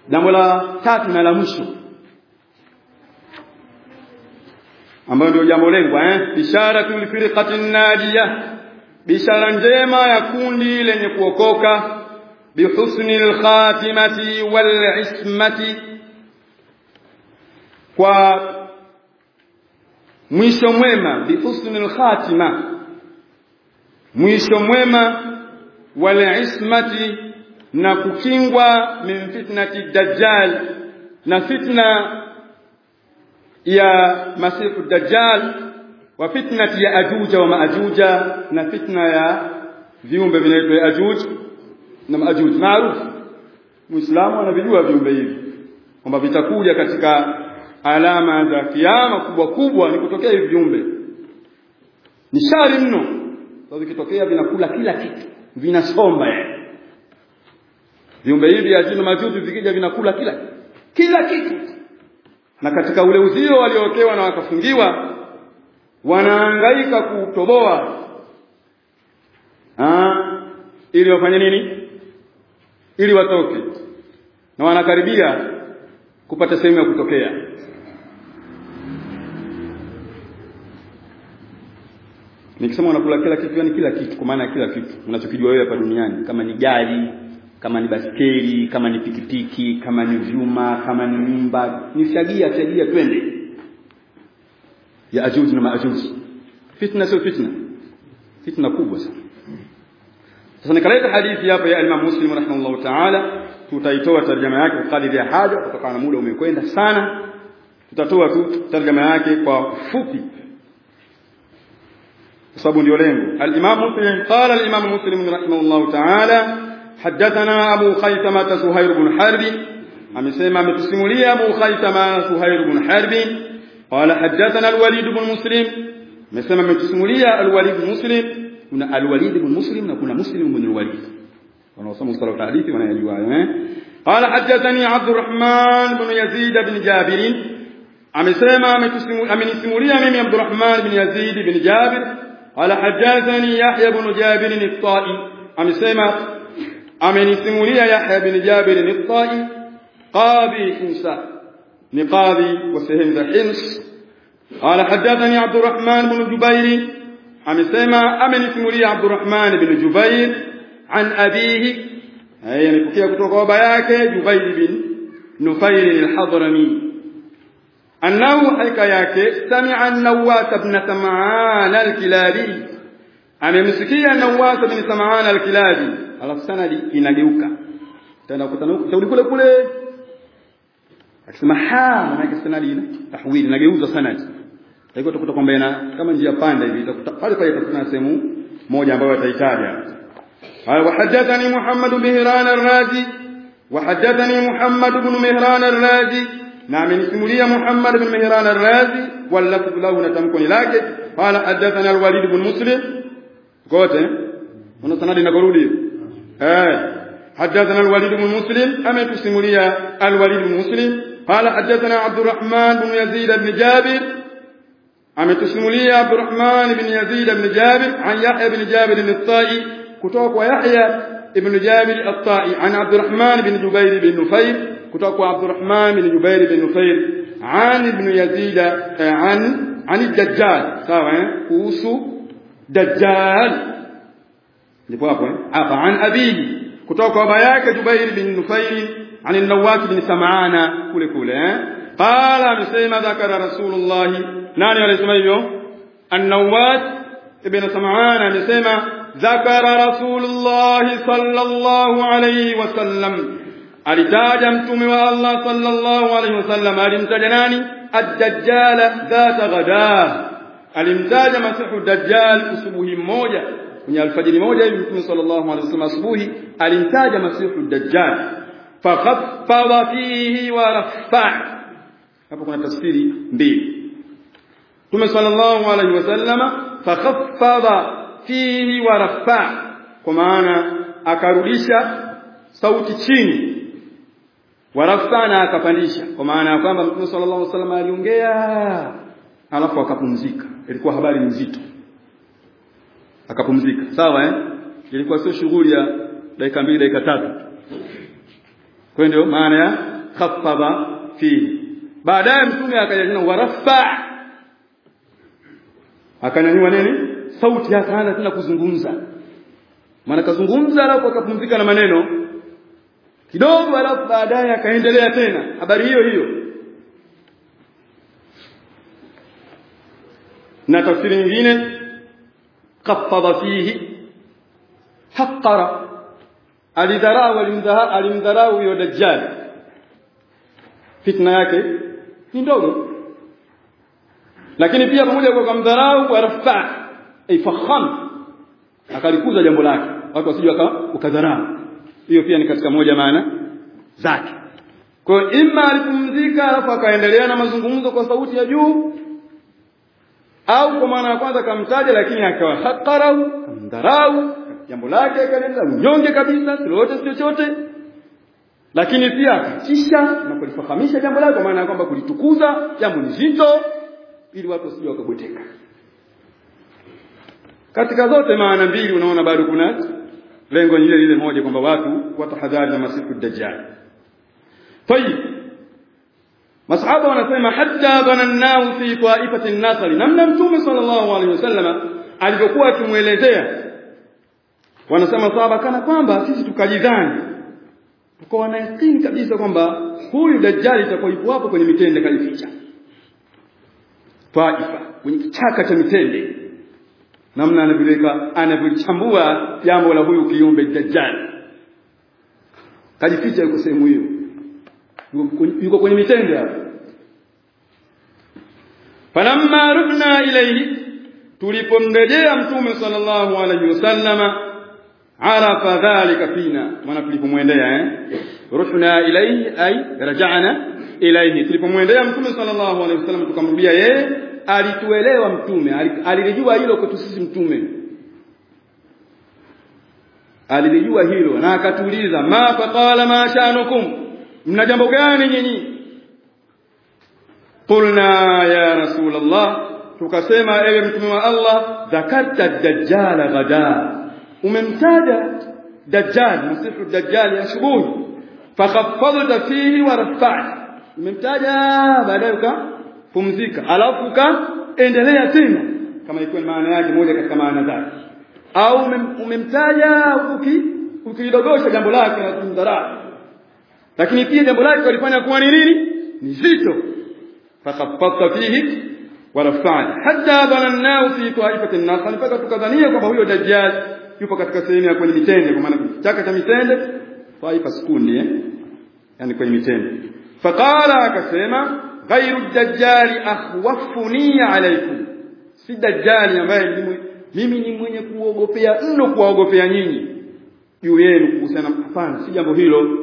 jambo la tatu na la mwisho ambayo ndio jambo lengwa eh bisharatul firqatin najiyah bishara njema ya kundi lenye kuokoka bihusnil khatimati wal ismati kwa mwisho mwema bihusnil khatima mwisho mwema wal ismati na kukingwa min fitnati dajjal na fitna ya masifu dajjal wa fitnati ya ajuja wa maajuja na fitna ya viumbe vinaitwa ajuj na maajuj maarufu muislamu anavijua viumbe hivi kwamba vitakuja katika alama za kiyama kubwa kubwa ni kutokea hivi viumbe ni shari mno sababu vikitokea vinakula kila kitu vinasomba yani viumbe hivi ajina majuju vikija vinakula kila kila kitu na katika ule uzio waliowekewa na wakafungiwa wanahangaika kutoboa ah ili wafanye nini ili watoke na wanakaribia kupata sehemu ya kutokea nikisema wanakula kila kitu yani kila kitu kwa maana ya kila kitu unachokijua wewe hapa duniani kama ni gari kama ni baskeli kama ni pikipiki kama ni vyuma kama ni nyumba ni shagia shagia twende ya ajuzi na maajuzi fitna sio fitna fitna kubwa sana sasa nikaleta hadithi hapa ya Imam Muslim rahimahullah ta'ala tutaitoa tarjama yake kwa kadiri ya haja kutokana na muda umekwenda sana tutatoa tu tarjama yake kwa fupi kwa sababu ndio lengo al-Imam Muslim qala al-Imam Muslim rahimahullah ta'ala حدثنا أبو خيثمة سهير بن حرب أمسيما متسمولي أبو خيثمة سهير بن حرب قال حدثنا الوليد بن مسلم مسيما متسمولي الوليد بن مسلم كنا الوليد بن مسلم وكنا مسلم بن الوليد ونوصم صلاة الحديث وانا يجوا قال حدثني عبد الرحمن بن يزيد بن جابر أمسيما أمنسمولي أمين عبد الرحمن بن يزيد بن جابر قال حدثني يحيى بن جابر الطائي أمسيما amenisimulia Yahya bin Jabir al-Tai qadhi Hinsa ni qadhi wa sehemu za Hims qala hadathani Abdurrahman bin Jubair amesema amenisimulia Abdurrahman bin Jubair an abihi haya nipokea kutoka baba yake Jubair bin Nufail al-Hadrami annahu haika yake sami'a an-Nawwas ibn Sam'an al-Kilabi amemsikia Nawwas ibn Sam'an al-Kilabi alafu sanadi inageuka tena kutana kurudi kule kule akisema ha maana sanadi ina tahwili inageuza sanadi hivyo utakuta kwamba ina kama njia panda hivi itakuta pale pale itakuta sehemu moja ambayo atahitaja قال وحدثني محمد بن مهران الرازي وحدثني محمد بن مهران الرازي نعم نسمولي محمد بن مهران الرازي واللفظ له نتمكن لكن قال حدثنا الوليد بن مسلم قلت هنا سند نقول آه. حدثنا الوليد بن مسلم أما تسمولي الوليد بن مسلم قال حدثنا عبد الرحمن بن يزيد بن جابر أما تسمولي عبد الرحمن بن يزيد بن جابر عن يحيى بن جابر الطائي كتوك ويحيى بن جابر الطائي عن عبد الرحمن بن جبير بن نفير كتوك عبد الرحمن بن جبير بن نفير عن ابن يزيد عن عن الدجال سواء كوسو دجال ndipo hapo eh hapa an abihi kutoka kwa baba yake Jubair bin Nufail an an-Nawwas bin Sam'ana kule kule eh qala amesema dhakara Rasulullah nani alisema hivyo an-Nawwas ibn Sam'ana amesema dhakara Rasulullah sallallahu alayhi wasallam alitaja mtume wa Allah sallallahu alayhi wasallam alimtaja nani ad-dajjal dhata ghada alimtaja masihu dajjal usubuhi mmoja kwenye alfajiri moja hivi Mtume sallallahu alaihi wasallam asubuhi alimtaja Masihu Dajjal fakhaffadha fihi wa rafa hapo kuna tafsiri mbili Mtume sallallahu alaihi wasallama fakhaffadha fihi wa rafa kwa maana akarudisha sauti chini warafa na akapandisha kwa maana ya kwamba Mtume sallallahu alaihi wasallam aliongea alafu akapumzika ilikuwa habari nzito akapumzika sawa eh ilikuwa sio shughuli ya dakika mbili dakika tatu kwa ndio maana ya khaffadha fihi baadaye mtume akaja tena warafa akanyanyua nini sauti akaanza tena kuzungumza maana kazungumza alafu akapumzika na maneno kidogo alafu baadaye akaendelea tena habari hiyo hiyo na tafsiri nyingine qaffadha fihi haqqara alidharau alimdharau huyo dajjal fitna yake ni ndogo lakini pia pamoja kwa kumdharau wa rafa ifakham akalikuza jambo lake watu wasije wakadharau hiyo pia ni katika moja maana zake kwa hiyo imma alipumzika alafu akaendelea na mazungumzo kwa sauti ya juu au kwa maana ya kwanza kamtaja lakini akawa hakarau kamdharau jambo lake akaendelea unyonge kabisa lolote si chochote lakini pia akatisha na kulifahamisha jambo lake kwa maana ya kwamba kulitukuza jambo ni zito ili watu wasije wakabweteka katika zote maana mbili unaona bado kuna lengo lile lile moja kwamba watu watahadhari na masifu dajjal tayib masahaba wanasema hatta dhanannahu fi ta'ifati an-nasr namna mtume sallallahu alaihi wasallam alivyokuwa akimuelezea wanasema sahaba kana kwamba sisi tukajidhani tukawa na yakini kabisa kwamba huyu dajjali itakuwa yupo hapo kwenye mitende kalificha Taifa kwenye kichaka cha mitende namna anavyoweka anavyolichambua jambo la huyu kiumbe dajjal kajificha yuko sehemu hiyo yuko kwenye mitende hapo falamma rudna ilayhi tulipomrejea mtume sallallahu alaihi wasallama arafa dhalika fina maana tulipomwendea eh ruhna ilayhi ay raja'na ilayhi tulipomwendea mtume sallallahu alaihi wasallam tukamrudia yeye alituelewa mtume alilijua hilo kwetu sisi mtume alilijua hilo na akatuuliza ma faqala ma shanukum mna jambo gani nyinyi qulna ya rasulullah tukasema ewe mtume wa Allah dhakarta dajjala ghada umemtaja dajjal masifu dajjal asubuhi fakhaffadta fihi wa rafa'ta umemtaja baadaye ukapumzika alafu ukaendelea tena kama ikiwa maana yake moja katika maana zake au umemtaja uki ukidogosha jambo lake na kumdharau lakini pia jambo lake walifanya kuwa ni nini ni zito fakhaffadta fihi wa rafa'ta hatta dhanannahu fi ta'ifati an-nas mpaka tukadhania kwamba huyo dajjal yupo katika sehemu ya kwenye mitende kwa maana chaka cha mitende taifa sikundi eh yani kwenye mitende faqala akasema ghairu dajjali akhwafuni alaykum si dajjali ambaye mimi ni mwenye kuogopea mno kuwaogopea nyinyi juu yenu kuhusiana hapana si jambo hilo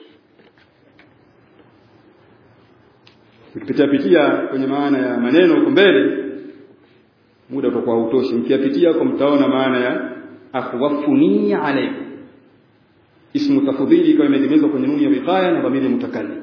ukipitia pitia kwenye maana ya maneno huko mbele muda utakuwa hautoshi mkiyapitia huko mtaona maana ya akhwafuni alaykum ismu tafdhili ikawa imeegemezwa kwenye nuni ya wiqaya na dhamiri mutakallim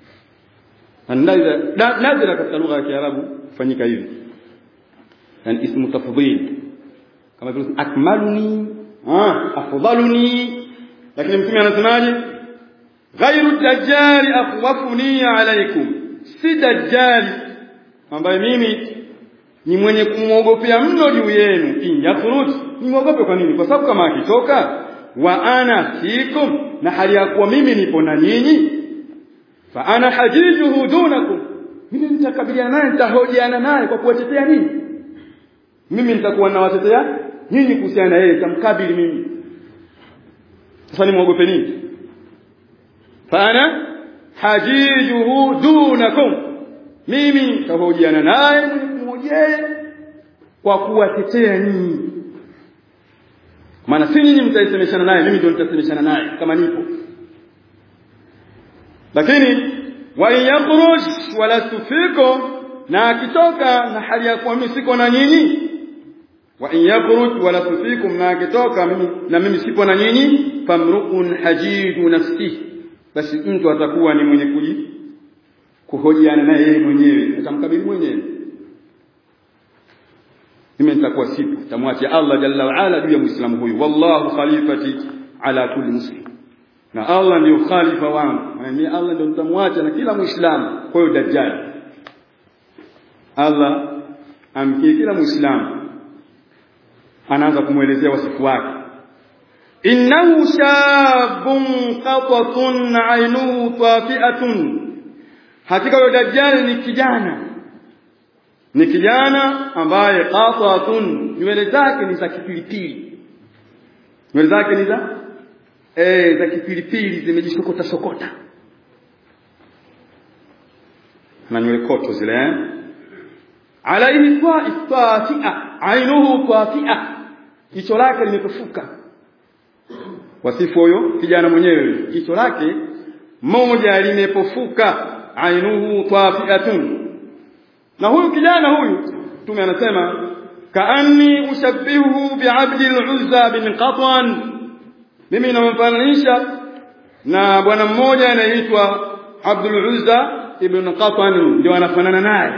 nadra katika lugha ya Kiarabu kufanyika hivi yani ismu tafdhil kama vile akmaluni ah afdaluni lakini mtume anasemaje ghairu dajjali akhwafuni alaykum si dajjali ambaye mimi ni mwenye kumwogopea mno juu yenu in yakhruj nimwogope kwa nini kwa sababu kama akitoka wa ana fikum na hali ya kuwa mimi nipo na nyinyi fa ana hajijuhu dunakum mimi nitakabiliana naye nitahojiana naye kwa kuwatetea nyinyi mimi nitakuwa nawatetea nyinyi kuhusiana na yeye nitamkabili mimi sasa nimwogope nini fa ana hajijuhu dunakum mimi nitahojiana naye mmojaye kwa kuwatetea nyinyi maana si nyinyi mtaisemeshana naye mimi ndio nitasemeshana naye kama nipo lakini wa yakhruj wala fikum na akitoka na hali ya kuwa mimi siko na nyinyi wa in yakhruj wala fikum na akitoka mimi na mimi sipo na nyinyi famru'un hajidu nafsihi basi mtu atakuwa ni mwenye kuji kuhojiana na yeye mwenyewe atamkabili mwenyewe mimi nitakuwa sipo tamwachia Allah jalla wa ala juu ya muislamu huyu wallahu khalifati ala kulli muslim na Allah ndio khalifa wangu mimi Allah ndio nitamwacha na kila muislamu kwa hiyo dajjal Allah amkie kila muislamu anaanza kumwelezea wasifu wake innahu shabun qatatun ainuhu tafi'atun hakika huyo dajjal ni kijana ni kijana ambaye qatatun nywele zake ni za kipilipili nywele zake ni za eh za kipilipili zimejisokota sokota na nywele koto zile eh alaihi tafi'a ainuhu tafi'a jicho lake limepofuka wasifu huyo kijana mwenyewe jicho lake moja limepofuka ainuhu tafi'atun na huyu kijana huyu mtume anasema kaanni ushabbihu bi'abdi al-uzza bin qatwan mimi namfananisha na bwana mmoja anaitwa Abdul Uzza ibn Qatan ndio anafanana naye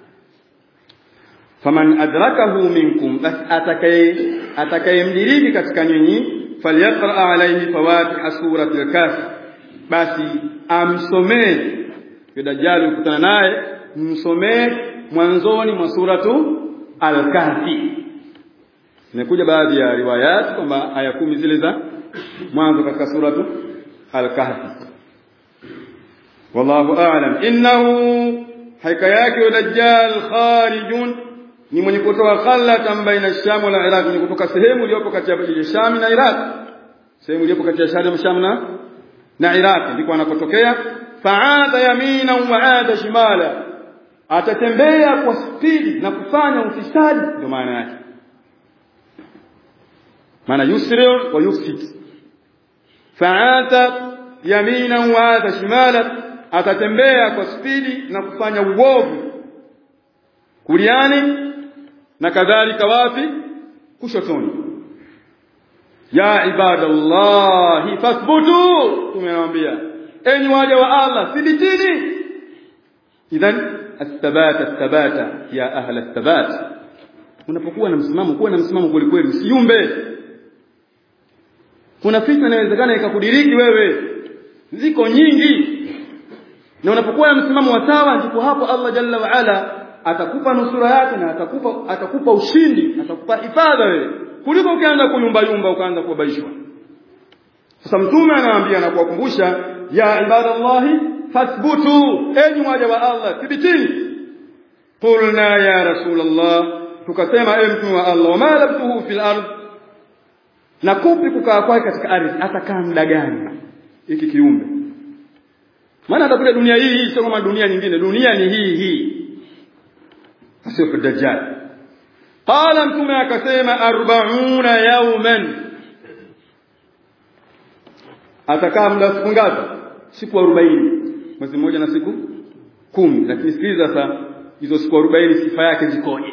faman adrakahu minkum bas atakaye atakayemdiriki katika nyinyi falyaqra alayhi fawatih surati al-kahf basi amsomee kidajali ukutana naye msomee mwanzoni mwa suratu al-kahfi imekuja baadhi ya riwayat kwamba aya kumi zile za mwanzo katika suratu al-kahfi wallahu a'lam innahu haika yake dajjal kharijun ni mwenye kutoka khalatan baina Sham na Iraq ni kutoka sehemu iliyopo kati ya Sham na Iraq sehemu iliyopo kati ya Sham na na Iraq ndiko anakotokea fa'ada yamina wa 'ada shimala atatembea kwa spidi na kufanya ufisadi ndio maana yake maana yusri wa yufsid fa'ata yamina wa 'ada shimala atatembea kwa spidi na kufanya uovu kuliani na kadhalika wapi kushotoni ya ibadallahi fathbutu tumewaambia enyi waja wa Allah thibitini idhan athabata athabata ya ahla athabat unapokuwa na msimamo kuwa na msimamo kweli kweli usiumbe kuna fitna inawezekana ikakudiriki wewe ziko nyingi na unapokuwa na msimamo wa sawa ndipo hapo Allah jalla wa ala atakupa nusura yake na atakupa atakupa ushindi atakupa hifadha wewe kuliko ukianza kuyumba yumba ukaanza kubaishwa sasa mtume anawaambia na kuwakumbusha ya ibadallahi fathbutu enyi waja wa Allah thibitini qulna ya rasulullah tukasema ewe mtume wa Allah wama labtuhu fil ard na kupi kukaa kwake katika ardhi atakaa muda gani hiki kiumbe maana atakuja dunia hii hii sio kama dunia nyingine dunia ni hii hii sio kwa dajjal qala mtume akasema 40 yawman atakaa muda siku ngapi siku 40 mwezi mmoja na siku kumi lakini sikiliza sasa hizo siku 40 sifa yake zikoje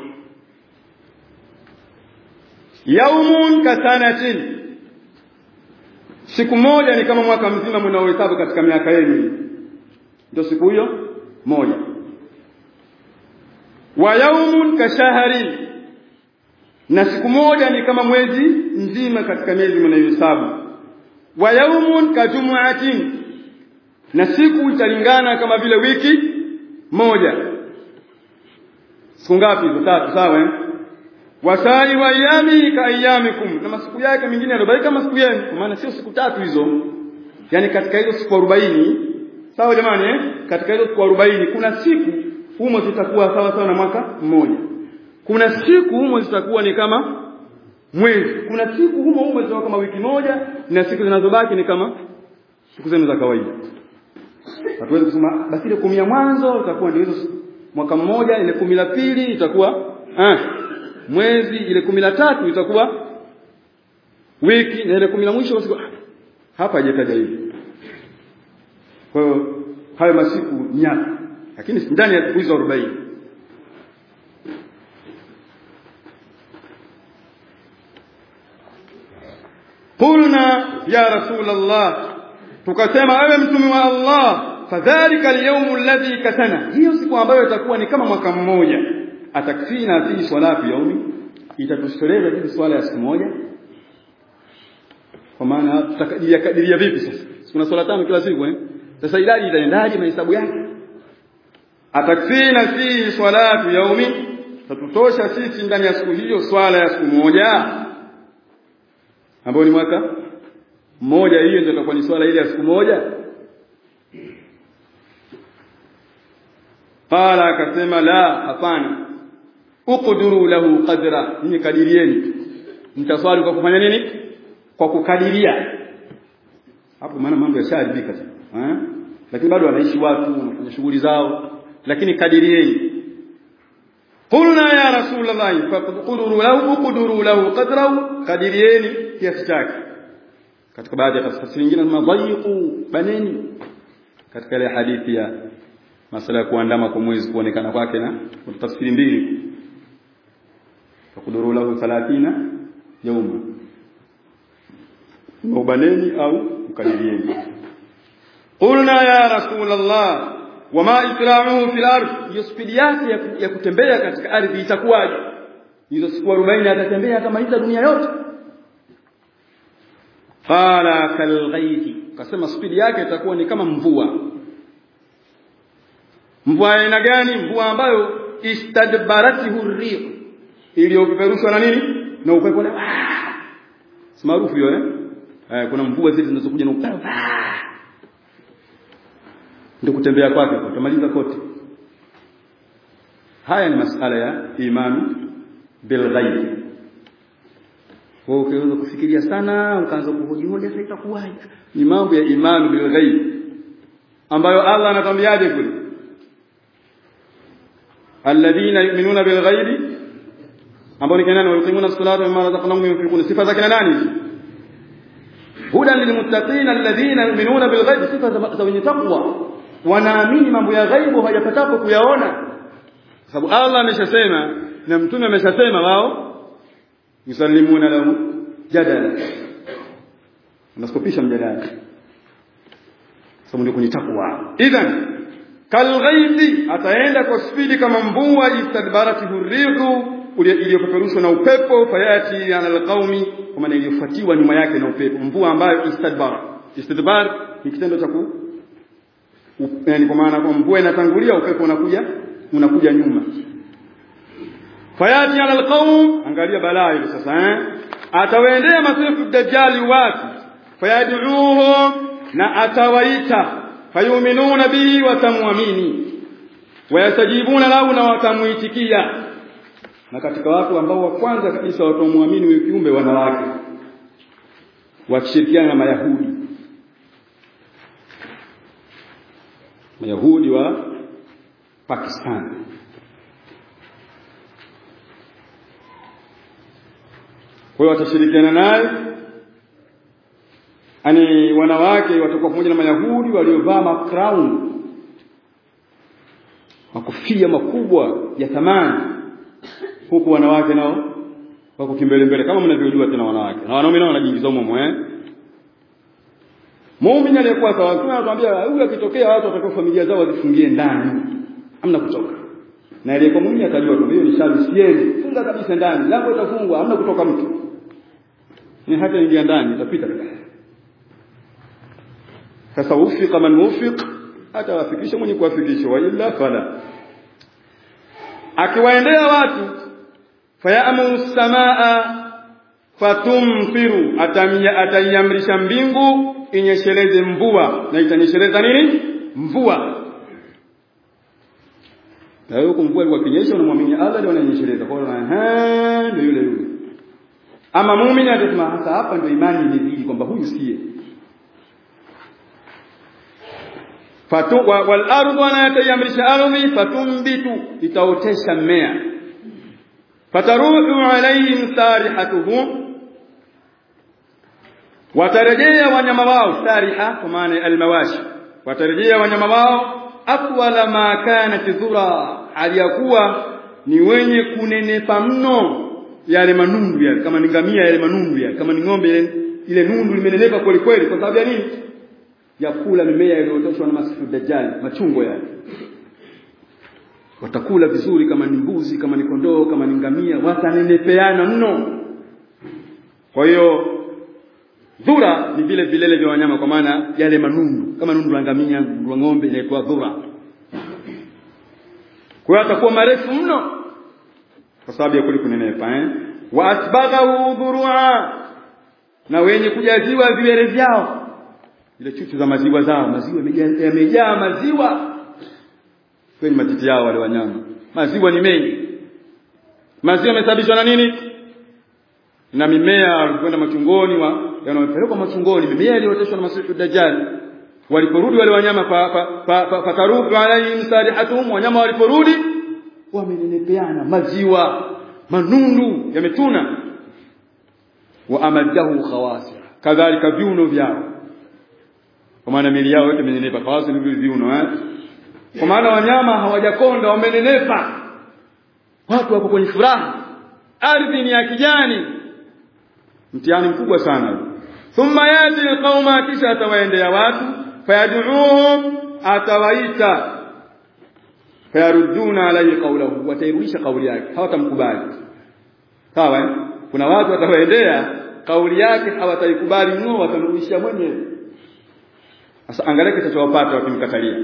yaumun kasanatin siku moja ni kama mwaka mzima mnaohesabu katika miaka yenu ndio siku hiyo moja wa yaumun kashahari na siku moja ni kama mwezi mzima katika miezi mnayohesabu wa yaumun kajumuatin na siku italingana kama vile wiki moja siku ngapi hizo tatu sawa eh wasai wa ayami ka ayamikum na masiku yake mengine yanabaika masiku yenu kwa maana sio siku tatu hizo yani katika hizo siku 40 sawa jamani eh katika hizo siku 40 kuna siku humo zitakuwa sawa sawa na mwaka mmoja kuna siku humo zitakuwa ni kama mwezi kuna siku humo humo zitakuwa kama wiki moja na siku zinazobaki ni kama siku zenu za kawaida hatuwezi kusema basi ile kumi ya mwanzo itakuwa ndio hizo mwaka mmoja ile kumi la pili itakuwa ah mwezi ile kumi la tatu itakuwa wiki na ile kumi la mwisho siku hapa haijataja hivi kwa hiyo hayo masiku nyaka lakini ndani ya siku hizo 40 qulna ya rasul allah tukasema ewe mtume wa allah fadhalika alyawm alladhi katana hiyo siku ambayo itakuwa ni kama mwaka mmoja atakfina fi salati yaumi itatosheleza hivi swala ya siku moja kwa maana tutakadiria kadiria vipi sasa kuna swala tano kila siku eh sasa idadi itaendaje mahesabu yake atakfina fi salatu yaumi tatutosha sisi ndani ya siku hiyo swala ya siku moja ambayo ni mwaka mmoja hiyo ndio itakuwa ni swala ile ya siku moja qala akasema la hapana uqduru lahu qadra ni kadirieni mtaswali kwa kufanya nini kwa kukadiria hapo maana mambo yashaharibika sasa eh lakini bado wanaishi watu wanafanya shughuli zao lakini kadirieni qulna ya rasulullah faqduru lahu quduru lahu qadrahu kadirieni kiasi chake katika baadhi ya tafsiri nyingine madhayiqu baneni katika ile hadithi ya masala ya kuandama kwa mwezi kuonekana kwake na kuna tafsiri mbili faqduru lahu 30 yauma ubaneni au mkadirieni qulna ya rasulullah wama ikra'uhu fil ardh hiyo spidi yake ya kutembea katika ardhi itakuwaje hizo siku 40 atatembea atamaliza dunia yote qala kalghaithi kasema spidi yake itakuwa ni kama mvua mvua aina gani mvua ambayo istadbaratihu rih iliyopeperushwa na nini na upepo na si maarufu hiyo eh eh kuna mvua zile zinazokuja na upepo ndio kutembea kwake utamaliza kote haya ni masala ya imani bil ghaib wewe ukianza kufikiria sana ukaanza kuhoji hoja sasa itakuwaje ni mambo ya imani bil ghaib ambayo Allah anatwambiaje kule alladhina yu'minuna bil ghaib ambao ni kina wayuqimuna as-salata mimma razaqnahum yunfiqun sifa za kina nani hudan lilmuttaqin alladhina yu'minuna bil ghaib sifa za wenye taqwa wanaamini mambo ya ghaibu hajapatapo kuyaona sababu Allah ameshasema na mtume ameshasema wao yusallimuna lahu jadala unaskopisha mjadala sababu ndio kwenye takwa idhan kalghaithi ataenda kwa spidi kama mvua istadbaratihu rihu iliyopeperushwa na upepo fayati ala alqaumi kwa maana iliyofuatiwa nyuma yake na upepo mvua ambayo istadbar istidbar ni kitendo cha ku yani kwa maana kwa mvua inatangulia upepo unakuja unakuja nyuma fayati ala alqaum angalia balaa hilo sasa eh atawaendea masifu dajjali watu fayad'uhum na atawaita fayuminuna bihi watamwamini wayastajibuna lahu na watamuitikia na katika watu ambao wa kwanza kabisa watamwamini huyo kiumbe wanawake wakishirikiana na mayahudi mayahudi wa Pakistan kwa hiyo watashirikiana naye ani wanawake watakuwa pamoja na mayahudi waliovaa macrown makofia makubwa ya thamani huku wanawake nao wako kimbele mbele kama mnavyojua tena wanawake na wanaume nao wanajiingiza humo eh muumini aliyekuwa sawa kuna anatuambia huyu akitokea watu watakao familia zao wazifungie ndani hamna kutoka na aliyekuwa muumini atajua tu hiyo ni shari sieni funga kabisa ndani lango itafungwa hamna kutoka mtu ni hata ingia ndani itapita sasa ufika man mufiq hata wafikisha mwenye kuwafikisha wa illa fala akiwaendea watu fayamu samaa fatumfiru atamia ataiamrisha mbingu inyesheleze mvua na itanyesheleza nini mvua na hiyo mvua ilikuwa kinyesha unamwamini Allah ndio ananyesheleza kwa hiyo ndio yule yule ama muumini atasema hasa hapa ndio imani imezidi kwamba huyu siye fatu wal ardu anatayamrisha ardhi fatumbitu itaotesha mmea fataruhu alaihim sarihatuhum watarejea wanyama wao sariha kwa maana almawashi watarejea wanyama wao atwala ma kanat dhura aliyakuwa ni wenye kunenepa mno yale manundu yale kama ni ngamia yale manundu yale kama ni ng'ombe ile, ile nundu limenenepa kweli kweli kwa sababu ya nini ya kula mimea iliyotoshwa na masifu dajjal machungo yale watakula vizuri kama ni mbuzi kama ni kondoo kama ni ngamia watanenepeana mno kwa hiyo dhura ni vile vilele vya wanyama kwa maana yale manundu kama nundu la ngamia nundu la ng'ombe inaitwa dhura kwa hiyo atakuwa marefu mno kwa sababu ya kule kunenepa eh wa asbaghahu dhurua na wenye kujaziwa viwele vyao ile chuchu za maziwa zao maziwa yamejaa maziwa kwenye matiti yao wale wanyama maziwa ni mengi maziwa yamesababishwa na nini na mimea walikwenda machungoni wa yanayopelekwa machungoni mimea iliyooteshwa na masihu dajjal waliporudi wale wanyama fakarudu alaihim sarihatuhum wanyama waliporudi wamenenepeana maziwa manundu yametuna wa amadahu khawasir kadhalika viuno vyao kwa maana mili yao yote imenenepa khawasir ni viuno eh kwa maana wanyama hawajakonda wamenenepa watu wako kwenye furaha ardhi ni ya kijani mtihani mkubwa sana thumma yati alqauma kisha atawaendea watu fayad'uhum atawaita fayaruduna alayhi qawlahu watairudisha kauli yake hawatamkubali sawa eh? kuna watu watawaendea kauli yake hawataikubali mno watamrudishia mwenyewe sasa angalia kitachowapata wakimkatalia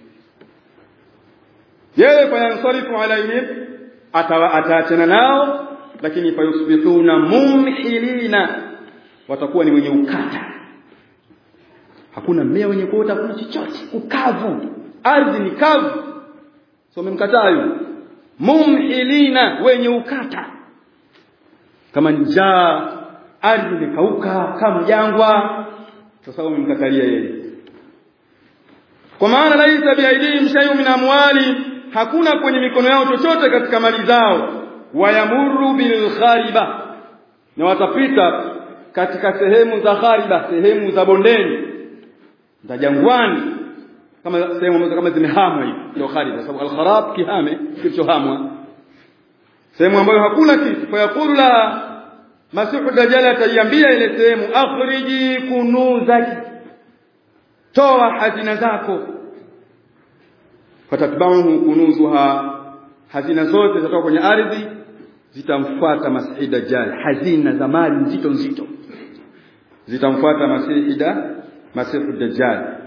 yeye fayansarifu alaihim ataachana nao lakini fayusbihuna mumhilina watakuwa ni wenye ukata hakuna mmea wenye kuota hakuna chochote ukavu ardhi ni kavu so umemkataa yule mumhilina wenye ukata kama njaa ardhi imekauka kama jangwa sasa umemkatalia yeye kwa maana laisa biaidihim shay'un min amwali hakuna kwenye mikono yao chochote katika mali zao wayamuru bil khariba na watapita katika sehemu za khariba sehemu za bondeni za jangwani kama sehemu ambazo kama zimehamwa hivi ndio khariba sababu al kharab kihame kilichohamwa sehemu ambayo hakuna kitu fayaqulu la masihu dajjal ataiambia ile sehemu akhriji kunuzaki toa hazina zako fatatba'uhu kunuzuha hazina zote zitatoka kwenye ardhi zitamfuata masihi dajjal hazina za mali nzito nzito zitamfuata masihi da masihu dajjal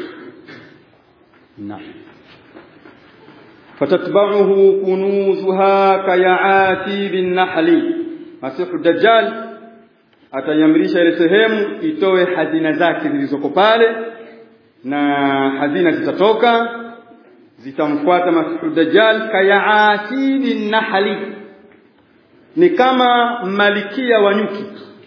naam fatatba'uhu kunuzuha kayati bin nahli masihu dajjal atayamrisha ile sehemu itoe hazina zake zilizoko pale na hazina zitatoka zitamfuata masihu dajjal kayaati bin nahli ni kama malikia wa nyuki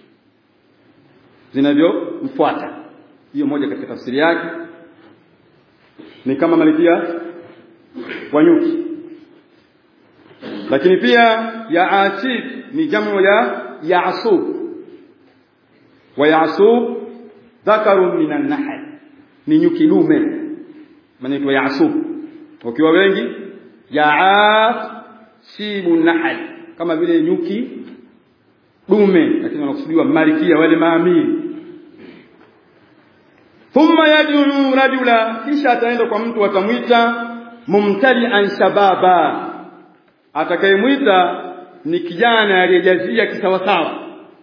zinavyomfuata hiyo moja katika tafsiri yake ni kama malikia wa nyuki lakini pia yaatib ni jamu ya yaasub wa yaasub dhakarun minan nahl ni nyuki dume manaitwa yaasub wakiwa wengi yaasibu nahl kama vile nyuki dume lakini wanakusudiwa malikia wale maamiri thumma yad'u rajula kisha ataenda kwa mtu atamwita mumtali'an shababa atakayemwita ni kijana aliyejazia kisawasawa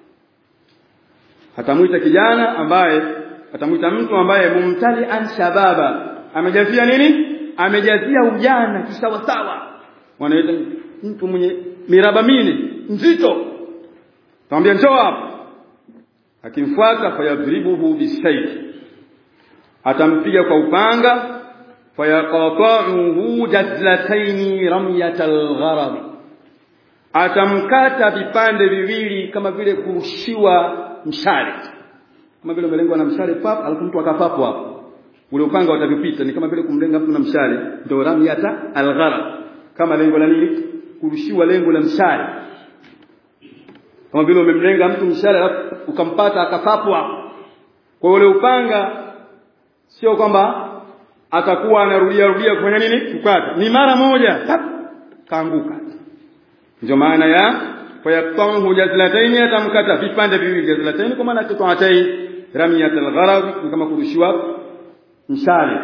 atamwita kijana ambaye atamwita mtu ambaye mumtali'an shababa amejazia nini amejazia ujana kisawasawa wanaita mtu mwenye miraba mine nzito tamwambia njoo hapa akimfuata fayadribuhu bisayf atampiga kwa upanga fayaqata'uhu jazlataini ramyatal gharab atamkata vipande viwili kama vile kurushiwa mshale kama vile umelengwa na mshale pap alafu mtu akapapo hapo ule upanga utavipita ni kama vile kumlenga mtu na mshale ndio ramyata algharab kama lengo la nini kurushiwa lengo la mshale kama vile umemlenga mtu mshale alafu ukampata akapapo hapo kwa ule upanga sio kwamba atakuwa anarudia rudia kufanya nini kukata ni mara moja tap kaanguka ndio maana ya fayaqtahu jazlatayn atamkata vipande viwili jazlatayn kwa maana qita'atayn ramiyat al-gharab kama kurushiwa mshale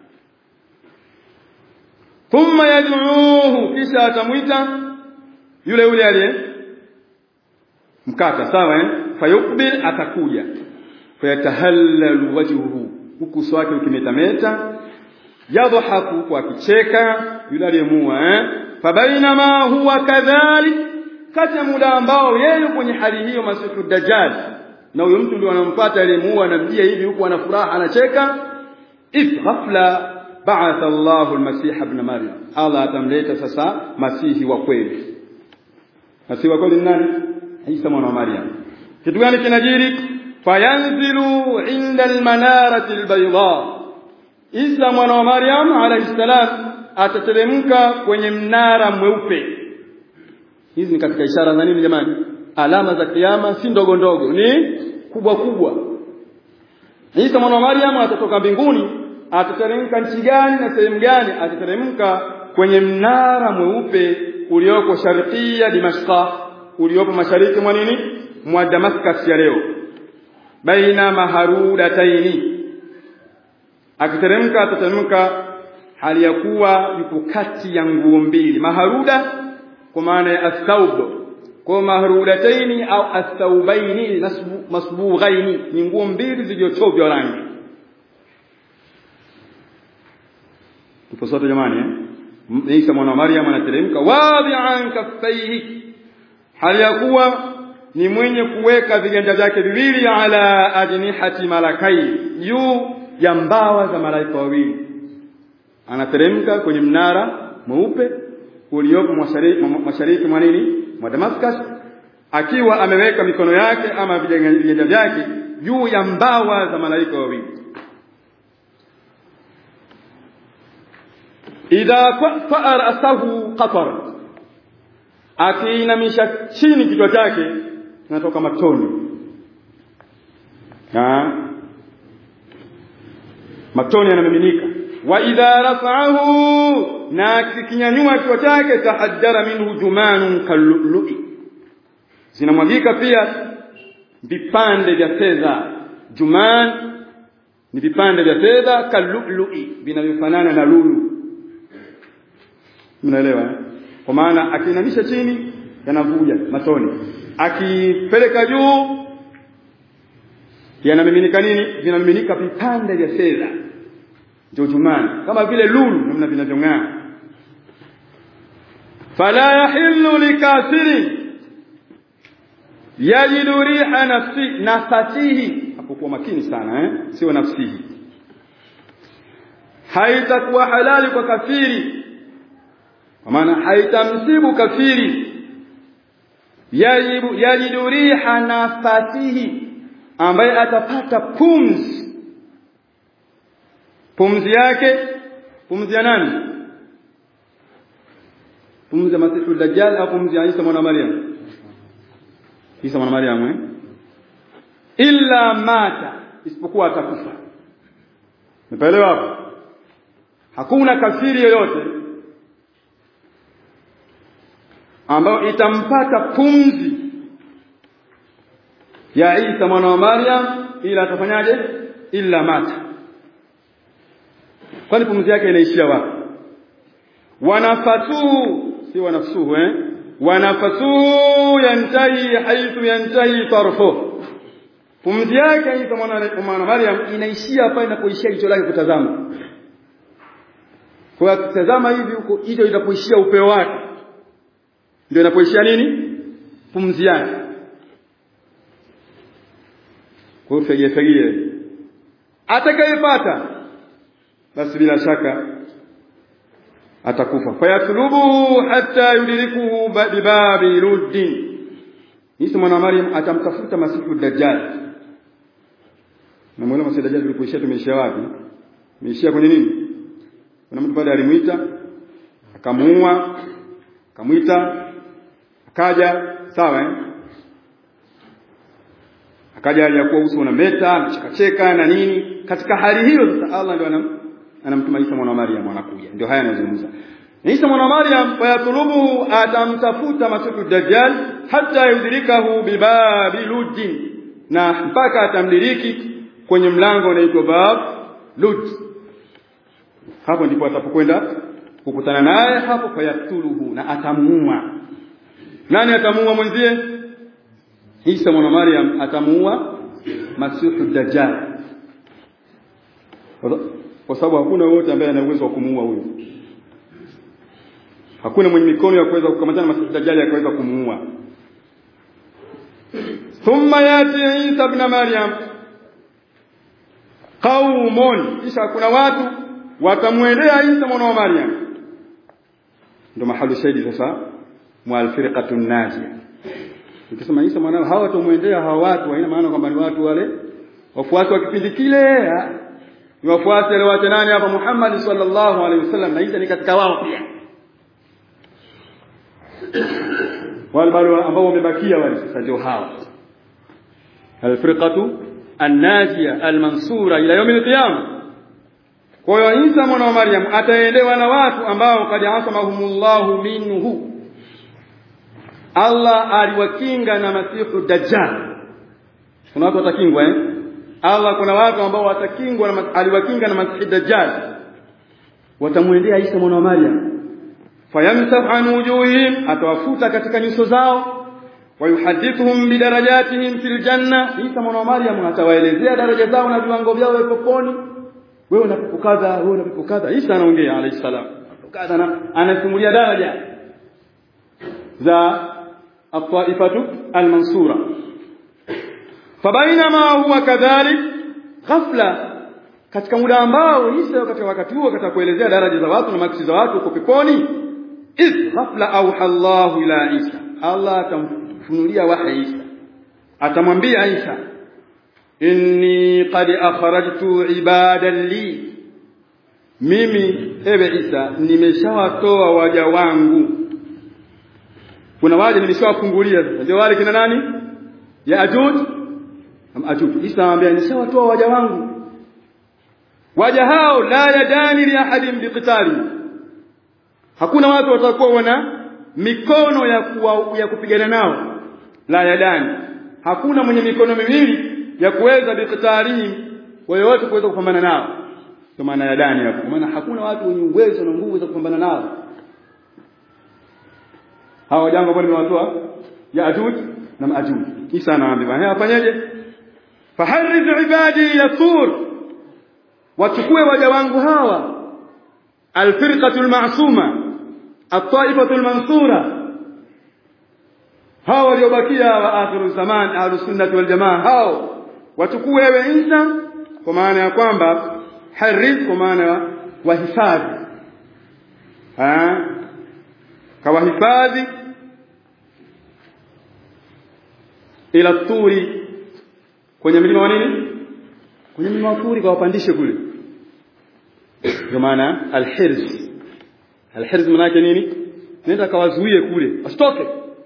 thumma yad'uhu kisha atamwita yule yule aliye mkata sawa eh fayukbil atakuja fayatahallalu wajhuhu huku uso wake ukimetameta yadhahaku kwa kicheka yule aliyemua eh fabainama huwa kadhalik kati ya muda ambao yeye kwenye hali hiyo masifu dajjal na huyo mtu ndio anampata aliyemuua anamjia hivi huku ana furaha anacheka if ghafla ba'atha Allahu al-Masih ibn Maryam Allah atamleta sasa masihi wa kweli masihi wa kweli ni nani Isa mwana wa Maryam kitu gani kinajiri fayanzilu inda al-manarati al-bayda Isa mwana wa Maryam alayhi salam atateremka kwenye mnara mweupe hizi ni katika ishara za nini jamani alama za kiyama si ndogo ndogo ni kubwa kubwa Isa mwana wa Maryam atatoka mbinguni atateremka nchi gani na sehemu gani atateremka kwenye mnara mweupe ulioko sharqia Dimashqa uliopo mashariki mwa nini mwa Damascus ya leo baina maharudataini akiteremka atateremka hali ya kuwa yupo kati ya nguo mbili maharuda kwa maana ya athawb kwa maharudataini au athawbaini masbughaini ni nguo mbili zilizochovya rangi tupo sote jamani eh Isa mwana wa Maryam anateremka wadi'an kaffaihi hali ya kuwa ni mwenye kuweka viganja vyake viwili ala ajnihati malakai juu ya mbawa za malaika wawili anateremka kwenye mnara mweupe uliopo mashariki mwa nini mwa Damascus akiwa ameweka mikono yake ama viganja vyake juu ya mbawa za malaika wawili idha fa'a ra'sahu qatar akiinamisha chini kichwa chake kinatoka matoni na matoni yanamiminika wa idha rafa'ahu na kikinyanyua kichwa chake tahaddara minhu jumanun kallu'i zinamwagika pia vipande vya fedha juman ni vipande vya fedha kallu'i vinavyofanana na lulu mnaelewa eh? kwa maana akiinamisha chini yanavuja matoni akipeleka juu yanamiminika nini vinamiminika vipande vya fedha ndio jumani kama vile lulu namna vinavyong'aa fala yahillu likafiri yajidu riha nafsi nafasihi hapokuwa makini sana eh sio nafsihi haitakuwa halali kwa kafiri kwa maana haitamsibu kafiri yajibu yajidu riha nafasihi ambaye atapata pumzi pumzi yake pumzi ya nani pumzi ya masifu dajjal au pumzi ya Isa mwana Maryam Isa mwana Maryam eh illa mata isipokuwa atakufa Umeelewa hapo hakuna kafiri yoyote ambayo itampata pumzi ya Isa mwana wa Maryam ila atafanyaje illa mata kwani pumzi yake inaishia wapi wanafatuhu si wanafsuhu eh wanafatuhu yantahi haithu yantahi tarfu pumzi yake Isa mwana wa Maryam inaishia pale inapoishia jicho lake kutazama kwa kutazama hivi huko hicho itapoishia upeo wake ndio inapoishia nini pumzi yake kwa hiyo fege fege atakayepata basi bila shaka atakufa fayatlubuhu hatta yudrikuhu bibabi luddin Isa mwana Maryam atamtafuta masifu dajjal na mwona masifu dajjal tulipoishia tumeishia wapi tumeishia kwenye nini kuna mtu pale alimuita akamuua akamwita akaja sawa eh akaja aliyakuwa uso unameta anachekacheka na nini katika hali hiyo sasa Allah ndio anam anamtuma Isa mwana wa Maryam anakuja ndio haya anazungumza Isa mwana wa Maryam fayatulubu atamtafuta masifu dajjal hata yudrikahu bibabi luddin na mpaka atamdiriki kwenye mlango unaitwa bab lud hapo ndipo atapokwenda kukutana naye hapo fayatuluhu na atamuua nani atamuua mwenzie Isa mwana Maryam atamuua masihu dajjal kwa sababu hakuna wote ambaye ana uwezo wa kumuua huyo hakuna mwenye mikono ya kuweza kukamatana na masihu dajjal akaweza kumuua thumma yati Isa ibn Maryam qaumun kisha kuna watu watamwendea Isa mwana wa Maryam ndio mahali shahidi sasa mwa alfirqatu najia ukisema Isa mwana hawa watamwendea hawa watu haina maana kwamba ni watu wale wafuasi wa kipindi kile ni wafuasi wale wa nani hapa Muhammad sallallahu alaihi wasallam na Isa ni katika wao pia wale bado ambao wamebakia wale sasa ndio hawa alfirqatu annajia almansura ila yawm alqiyama kwa hiyo Isa mwana wa Maryam ataendewa na watu ambao kad asamahumullahu minhu Allah aliwakinga na masihu dajjal kuna watu watakingwa eh Allah kuna watu ambao watakingwa na aliwakinga na masihu dajjal watamwendea Isa mwana wa Maryam fayamsah an wujuhihim atawafuta katika nyuso zao wayuhadithuhum bidarajatihim fil janna Isa mwana wa Maryam atawaelezea daraja zao na viwango vyao peponi wewe unapokadha wewe unapokadha Isa anaongea alayhi salam kadha na anasimulia daraja za at-taifatu al-mansura fabainama huwa kadhalik ghafla katika muda ambao Isa katika wakati huo katika kuelezea daraja za watu na maksi za watu uko peponi iz ghafla auha Allah ila Isa Allah atamfunulia wahi Isa atamwambia Isa inni qad akhrajtu ibadan li mimi ewe Isa nimeshawatoa waja wangu kuna waja nimeshawafungulia sasa ndio wale kina nani ya ajuj am ajuj Isa anambia nishawatoa waja wangu waja hao la yadani li ahadin biqitali hakuna watu watakuwa wana mikono ya kuwa, ya kupigana nao la yadani hakuna mwenye mikono miwili ya kuweza biqtalihim wote kuweza kupambana nao kwa maana ya dani hapo maana hakuna watu wenye uwezo na nguvu za kupambana nao hawa jambo ambalo nimewatoa ya ajuj na maajuj Isa anawaambia bwana afanyaje faharriz ibadi yasur wachukue waja wangu hawa alfirqatul ma'suma at-taifatul mansura hao waliobakia wa akhiru zaman ahlus sunnah wal jamaa hao wachukue wewe Isa kwa maana ya kwamba harith kwa maana wahifadhi ah kawahifadhi ila turi kwenye mlima wa nini kwenye mlima wa turi kawapandishe kule kwa maana alhirz alhirz maana yake nini nenda kawazuie kule asitoke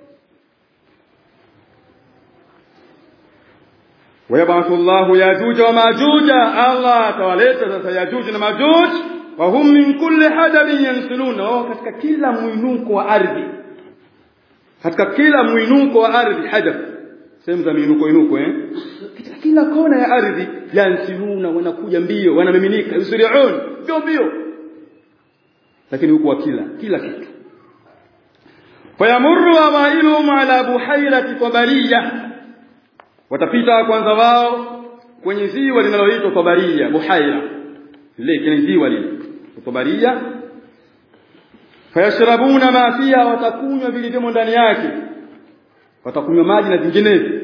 ويبعث الله ياجوج وماجوج الله تولeta sasa yajuj na majuj wa hum min kulli hadabin yansilun wao katika kila mwinuko wa ardhi katika kila mwinuko wa ardhi hadab sehemu za miinuko inuko eh katika kila kona ya ardhi yansiluna wanakuja mbio wanamiminika yusriun mbio mbio lakini huko wa kila kila kitu fayamurru awailuhum ala buhairati tabariya watapita kwanza wao kwenye ziwa linaloitwa Tabaria Buhaira lile kile ziwa lile Tabaria fayashrabuna ma fiha watakunywa vilivyomo ndani yake watakunywa maji na vinginevyo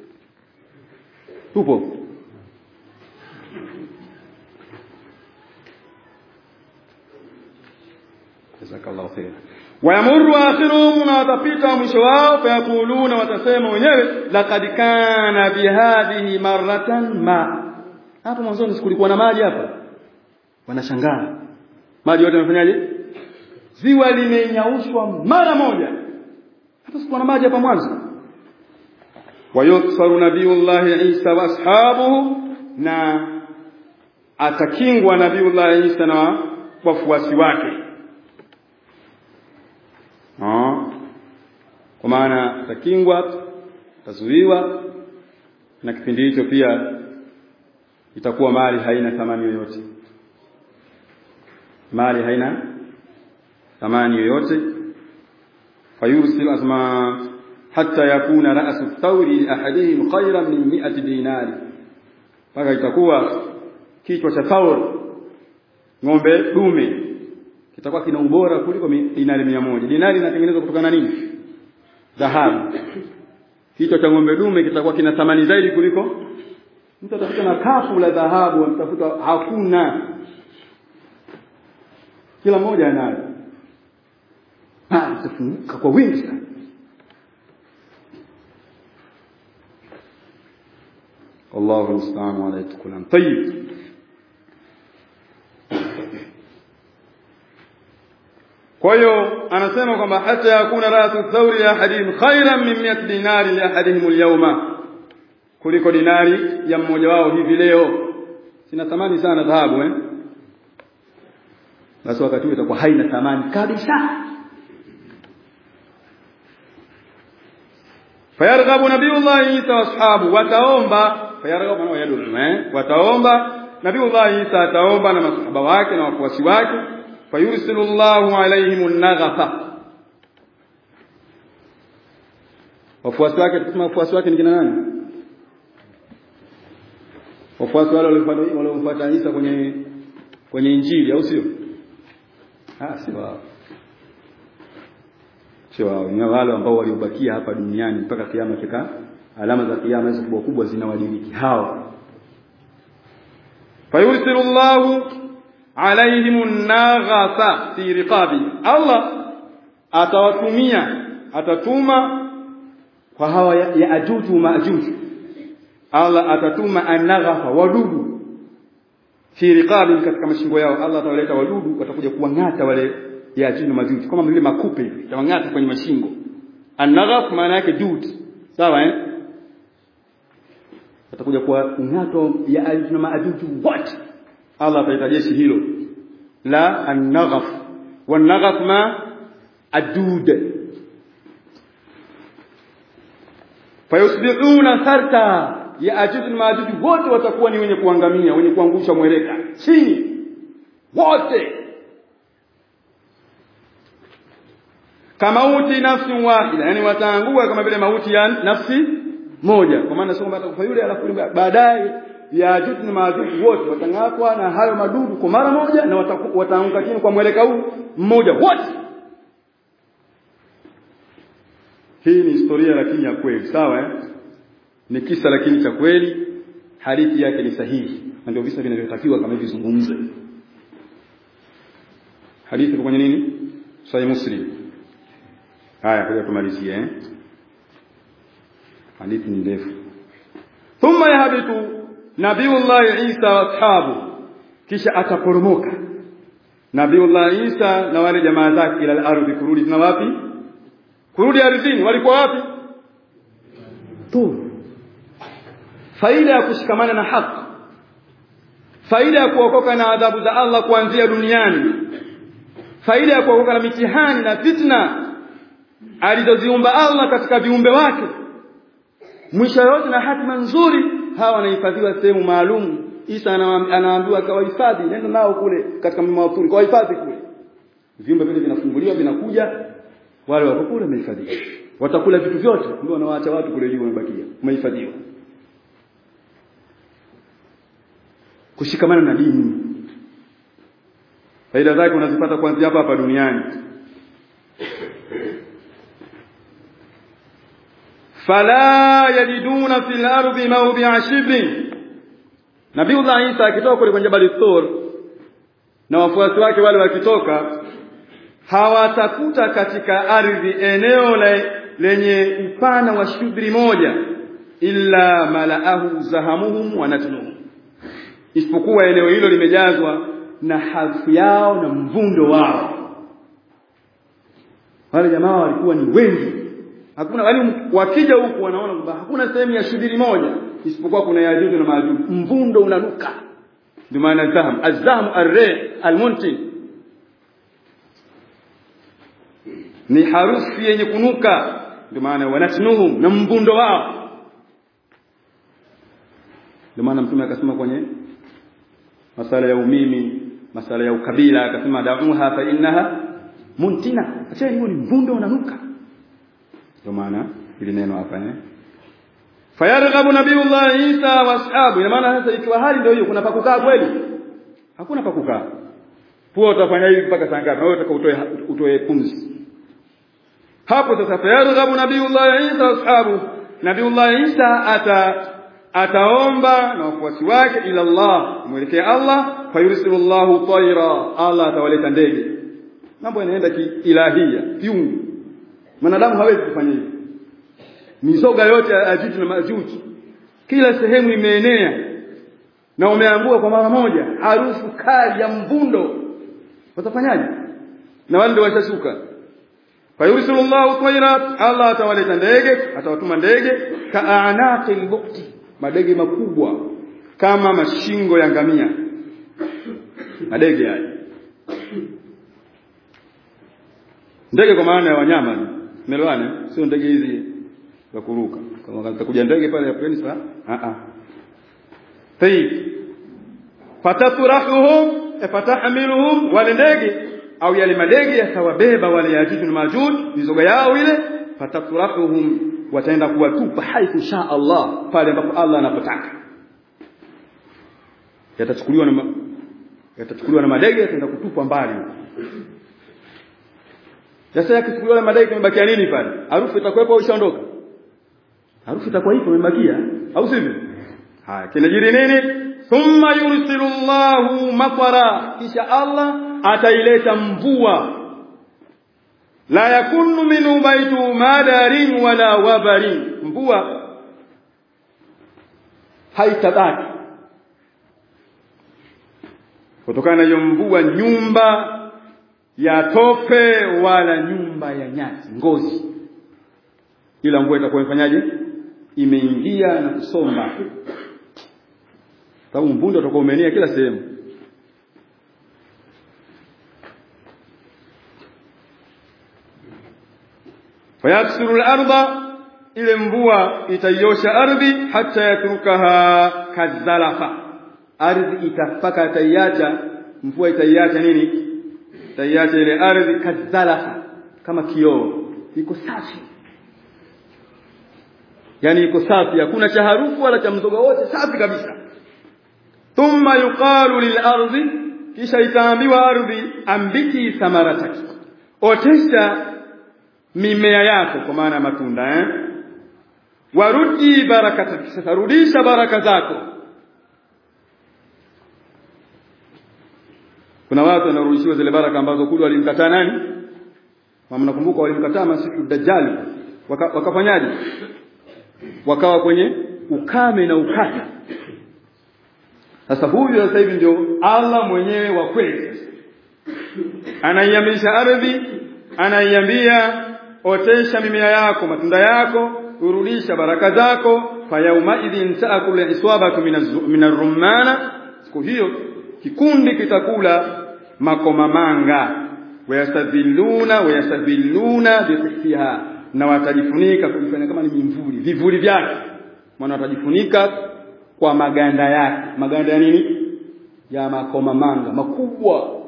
tupo jazakallahu khair wayamuru akhiruhum na watapita mwisho wao fayakuluna watasema wenyewe laqad kana bihadhihi marratan ma hapo mwanzoni sikulikuwa na maji hapa wanashangaa maji yote yamefanyaje ziwa limenyaushwa mara moja hata sikuwa na maji hapa mwanzo wayuksaru nabiyullah Isa wa ashabuhu na atakingwa nabiyullah Isa na wafuasi wake kwa maana takingwa tazuiwa na kipindi hicho pia itakuwa mali haina thamani yoyote mali haina thamani yoyote fayursil asma hatta yakuna ra'su thawri ahadihim khayran min 100 dinari mpaka itakuwa kichwa cha Thaur ng'ombe dume kitakuwa kina ubora kuliko dinari mia moja. Dinari inatengenezwa kutokana na nini? Dhahabu. Kichwa cha ng'ombe dume kitakuwa kina thamani zaidi kuliko mtu atafuta na kapu la dhahabu, mtafuta hakuna. Kila mmoja anayo. Ah, itafunguka kwa wingi sana. Allahu musta'an wa la yatkulan. Tayyib. Kwa hiyo anasema kwamba hata yakuna rasu thawri ya ahadihim khairan min 100 dinari li ahadihim al-yawma, kuliko dinari ya mmoja wao hivi leo. Sina thamani sana dhahabu eh, basi wakati huo itakuwa haina thamani kabisa. Fayarghabu nabiyullah Isa wa ashabu, wataomba fayarghabu na yadul eh, wataomba nabiyullah Isa ataomba na masahaba wake na wafuasi wake fayursilu Allahu alaihim an-naghafa wafuasi wake tukisema wafuasi wake ni kina nani wafuasi wale waliomfuata Isa kwenye kwenye injili au sio ah si wao sio wao ni wale ambao waliobakia hapa duniani mpaka kiyama kika alama za kiyama hizo kubwa kubwa zinawadiriki hao fayursilu Allahu alaihim an-naghasa fi riqabi Allah atawatumia atatuma kwa hawa ya, ya ajuju maajuju Allah atatuma an-naghafa wadudu fi riqabi katika mashingo yao Allah atawaleta wadudu watakuja kuwang'ata wale ya ajuju majuju kama vile makupe hivi tawang'ata kwenye mashingo an-naghaf maana yake dud sawa eh watakuja kuwa ng'ato ya ajuju na maajuju wote Allah ataita jeshi hilo la an-naghaf wan-naghaf ma adud fayusbihuna sarta ya ajuj na majuj wote watakuwa ni wenye kuangamia wenye kuangusha mweleka chini wote kama mauti nafsi wahida yani wataangua kama vile mauti ya nafsi moja kwa maana sio kwamba atakufa yule alafu baadaye Yajuj na Majuj wote watang'atwa na hayo madudu kwa mara moja na wataanguka chini kwa mweleka huu mmoja wote. Hii ni historia lakini ya kweli, sawa eh? Ni kisa lakini cha kweli, hadithi yake ni sahihi na ndio visa vinavyotakiwa kama hivi zungumze. Hadithi kwenye nini? Sahih Muslim. Haya, kwa tumalizie eh? Hadithi ni ndefu. Thumma yahbitu Nabiullah Isa wa ashabu kisha ataporomoka Nabiullah Isa na wale jamaa zake ila al-ardhi kurudi na wapi kurudi ardhini walikuwa wapi tu faida ya kushikamana na haki faida ya kuokoka na adhabu za Allah kuanzia duniani faida ya kuokoka na mitihani na fitna alizoziumba Allah katika viumbe wake mwisho yote na hatima nzuri hawa wanahifadhiwa sehemu maalum Isa anaambiwa kawahifadhi nenda nao kule katika mlima wa Turi kawahifadhi kule viumbe vile vinafunguliwa vinakuja wale wako kule wamehifadhiwa watakula vitu vyote ndio wanawaacha watu kule juu wamebakia wamehifadhiwa kushikamana na dini faida zake unazipata kuanzia hapa hapa duniani fala yajiduna fil ardi mawdi'a shibrin Nabiullah Isa akitoka kule kwenye Jabal Thur na wafuasi wake wale wakitoka hawatakuta katika ardhi eneo le, lenye upana wa shubri moja illa malaahu zahamuhum wa natnuhum isipokuwa eneo hilo limejazwa na harufu yao na mvundo wao wale jamaa walikuwa ni wengi hakuna wali wakija huku wanaona kwamba hakuna sehemu ya shubiri moja isipokuwa kuna yajuju na majuju mvundo unanuka ndio maana zaham azam arre almuntin ni harufu yenye kunuka ndio maana wanatnuhum na mvundo wao ndio maana mtume akasema kwenye masala ya umimi masala ya ukabila akasema da'uha fa innaha muntina acheni huo ni mvundo unanuka ndio maana ili neno hapa eh fayarghabu nabiyullah Isa wa ashabu ina maana sasa ikiwa hali ndio hiyo kuna pa kukaa kweli hakuna pa kukaa pua utafanya hivi mpaka saa ngapi wewe utaka utoe utoe pumzi hapo sasa fayarghabu nabiyullah Isa wa ashabu nabiyullah Isa ata ataomba na wafuasi wake ila Allah mwelekea Allah fayursilullahu tayra Allah atawaleta ndege mambo yanaenda kiilahia kiungu mwanadamu hawezi kufanya hivyo mizoga yote ya Ajuj na Majuj kila sehemu imeenea na umeangua kwa mara moja harufu kali ya mvundo watafanyaje na wale ndio washashuka fayursilullahu tayra Allah atawaleta ndege atawatuma ndege ka'anaqil bukti madege makubwa kama mashingo ya ngamia madege haya ndege kwa maana ya wanyama umeelewana sio ndege hizi za kuruka kama kutakuja ndege pale ya plane saa a a tayib fataturahuhum fatahmiluhum wale ndege au yale madege yatawabeba wale yajuju na majuj mizoga yao ile fataturahuhum wataenda kuwatupa haithu sha Allah pale ambapo Allah anapotaka yatachukuliwa na yatachukuliwa na madege yataenda kutupwa mbali sasa yakichukuliwa na madege kimebakia nini pale harufu itakuwepo au ishaondoka harufu itakuwa ipo imebakia au sivyo haya kinajiri nini thumma yursilu Allahu matara kisha Allah ataileta mvua la yakunu minhu baitu madarin wala wabarin mvua haitabaki kutokana na hiyo mvua nyumba ya tope wala nyumba ya nyasi ngozi ila mvua itakuwa imefanyaje imeingia na kusomba sababu mvundo utakuwa umeenea kila sehemu fayaksiru al-ardha ile mvua itaiosha ardhi hata yatrukaha kazalafa ardhi itafaka taiacha mvua itaiacha nini itaiacha ile ardhi kazalafa kama kioo iko safi yani iko safi hakuna cha harufu wala cha mzoga wote safi kabisa thumma yuqalu lil ardi kisha itaambiwa ardhi ambiki thamarataki otesha mimea yako kwa maana matunda eh warudi barakata sasa rudisha baraka zako kuna watu wanarudishiwa zile baraka ambazo kule walimkataa nani mnakumbuka walimkataa masifu dajjali waka, wakafanyaje wakawa kwenye ukame na ukata sasa huyu sasa hivi ndio Allah mwenyewe wa kweli anaiambisha ardhi anaiambia otesha mimea yako matunda yako urudisha baraka zako fayauma idhin taakul iswabatu min ar-rumana siku hiyo kikundi kitakula makomamanga wayastadhilluna wayastadhilluna bihsiha na watajifunika kujifanya kama ni mimvuli vivuli vyake maana watajifunika kwa maganda yake maganda ya nini ya makomamanga makubwa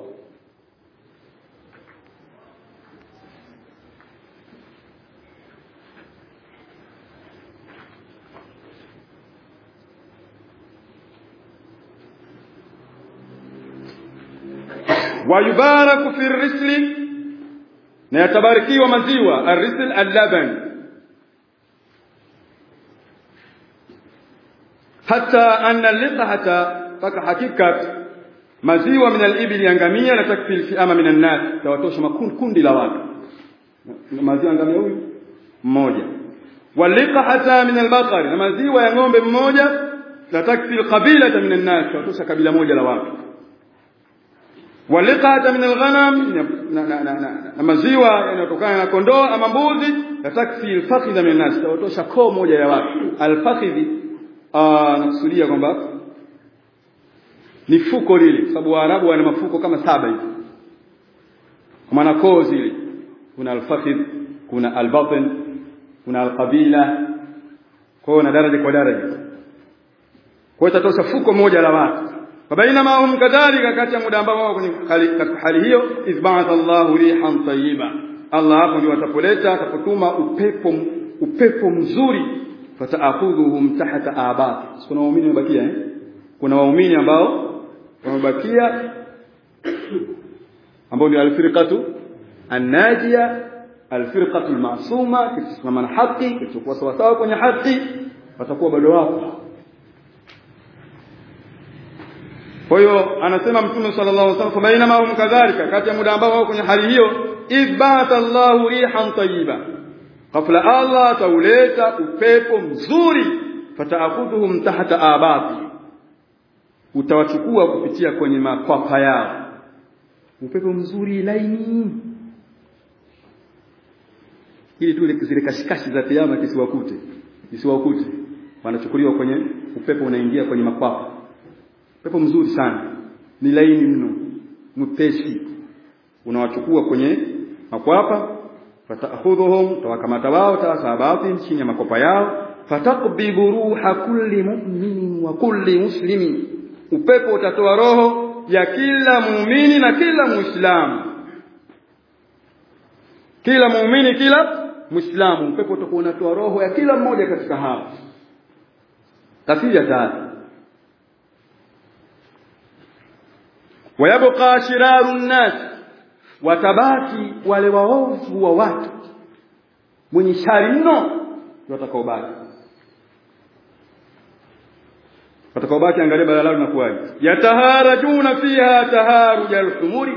wayubaraku fi risli na yatabarikiwa maziwa arrisl allaban hata anna liqhata faka hakika maziwa min al-ibli yangamia na takfi al-fi'ama min an-nas tawatosha makundi la watu maziwa ngamia huyu mmoja waliqhata min al-baqari na maziwa ya ng'ombe mmoja la takfi al-qabilata min an-nas tawatosha kabila moja la watu waliqata min alghanam na maziwa yanayotokana na kondoo ama mbuzi yatakfi alfakhidha min nas tawatosha koo moja ya watu alfakhidhi nakusudia kwamba ni fuko lile sababu waarabu wana mafuko kama saba hivi kwa maana koo zile kuna alfakhidh kuna albatn kuna alqabila kwa na daraja kwa daraja kwa hiyo itatosha fuko moja la watu fabainama hum kadhalika kati ya muda ambao wako katika hali hiyo izba'atha Allahu rihan tayyiba Allah hapo ndio atapoleta atapotuma upepo upepo mzuri fataakhudhuhum tahta abati kuna waumini wamebakia eh kuna waumini ambao wamebakia ambao ni alfirqatu annajia alfirqatu almasuma kisimama na haki kitakuwa sawa sawa kwenye haki watakuwa bado wapo kwa hiyo anasema mtume sallallahu alaihi wasallam bainama hum kadhalika kati ya muda ambao wao kwenye hali hiyo ibata Allahu rihan tayyiba ghafla Allah tauleta upepo mzuri fataakhudhuhum tahta abati utawachukua kupitia kwenye makwapa yao upepo mzuri laini ili tu zile kashikashi za kiyama kisiwakute kisiwakute wanachukuliwa kwenye upepo unaingia kwenye makwapa upepo mzuri sana ni laini mno mpesi unawachukua kwenye makwapa fataakhudhuhum tawakamata wao tawasabatin chini ya makopa yao fataqbidu ruha kulli mu'minin wa kulli muslimin upepo utatoa roho ya kila muumini na kila muislamu kila muumini kila muislamu upepo utakuwa unatoa roho ya kila mmoja katika hao tafsiri ya tatu wayabqa shiraru nnas watabaki wale waovu wa watu mwenye shari mno watakaobaki watakaobaki angalia bala lao linakuwaje yataharajuna fiha taharuja alhumuri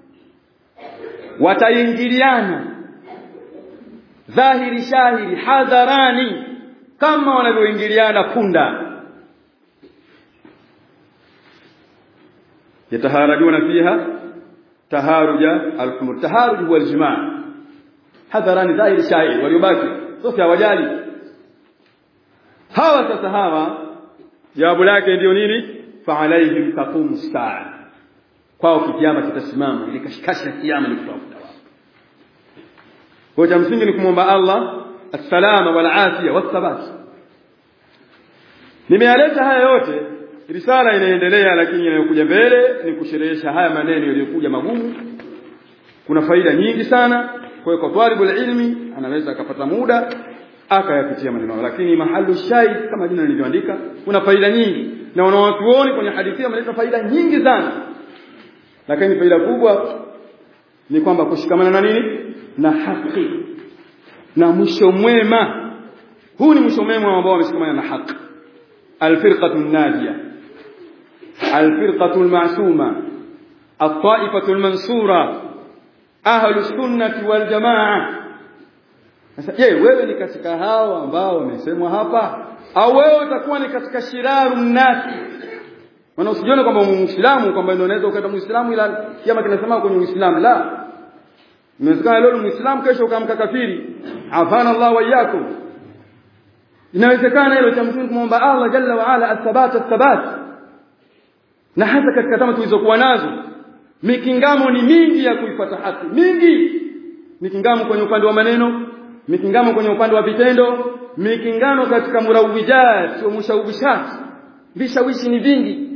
wataingiliana dhahiri shahiri hadharani kama wanavyoingiliana punda yataharajuna fiha taharuja alhumur taharuj huwa aljimaa hadharani dhahiri shahiri waliobaki sasa hawajali hawa sasa hawa jawabu lake ndio nini fa alaihim taqumu saa kwao kikiama kitasimama ile kashikashi ya kiyama ni kutafuta wao kwa cha msingi ni kumwomba Allah as-salama wal afia was-sabat nimealeta haya yote risala inaendelea lakini inayokuja mbele ni kusherehesha haya maneno yaliyokuja magumu kuna faida nyingi sana kwa hiyo kwa talibul ilmi anaweza akapata muda akayapitia maneno lakini mahalu shahid kama jina nilivyoandika kuna faida nyingi na wanawachuoni kwenye hadithi wameleta faida nyingi sana lakini faida kubwa ni kwamba kushikamana na nini na haki na mwisho mwema huu ni mwisho mwema ambao wameshikamana na haki alfirqatu najia alfirqatu almasuma الطائفة المنصورة أهل السنة والجماعة sasa je wewe ni katika hao ambao wamesemwa hapa au wewe utakuwa ni katika shiraru nasi maana usijione kwamba muislamu kwamba ndio unaweza ukaenda muislamu ila kiama kinasema kwenye uislamu la inawezekana leo muislamu kesho ukamka kafiri afana Allah wa iyyakum inawezekana hilo cha msingi kumwomba Allah jalla wa ala athabat athabat na hata katika tama tulizokuwa nazo mikingamo ni mingi ya kuifuata haki mingi mikingamo kwenye upande wa maneno mikingamo kwenye upande wa vitendo mikingano katika murawijat wa mushawishat vishawishi ni vingi